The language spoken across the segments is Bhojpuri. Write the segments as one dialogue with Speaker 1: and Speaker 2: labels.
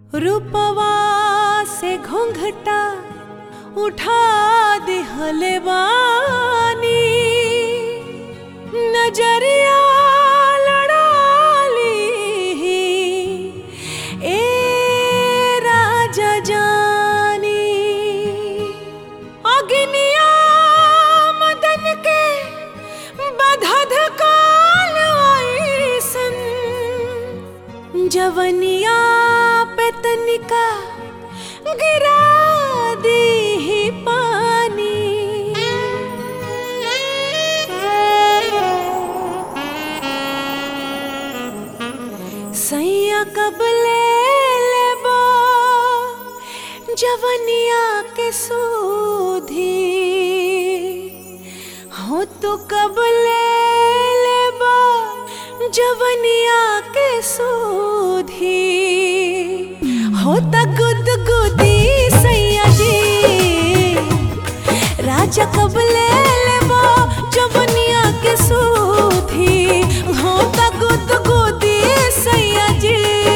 Speaker 1: रूपवा से घोंघटा उठा दिहले बानी नजरिया लड़ाली ए राजा जानी अग्निया मदन के बधध काल ऐसन जवनिया पे तनिका गिरा दी पानी सैया कब ले लेबो जवनिया के सूधी हो तो कब ले लेबो जवनिया के सूधी हो त गुद गुदी सैया जी राजा कब ले लेबो जवनिया के सूधी हो त गुद गुदी सैया जी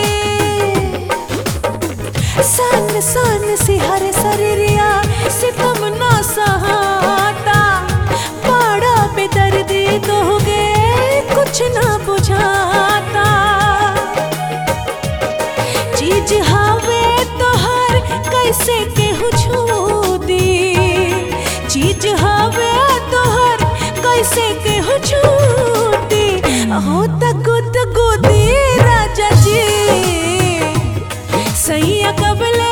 Speaker 1: सन सन सिहर शरीरिया सितम ना सहाता बड़ा बेदर्दी दोगे कुछ ना बुझाता चीज हवे तोहर कैसे केहू छू दी चीज हवे तोहर कैसे केहू छूटी हो त गुद गुदी राजा जी सैया कबले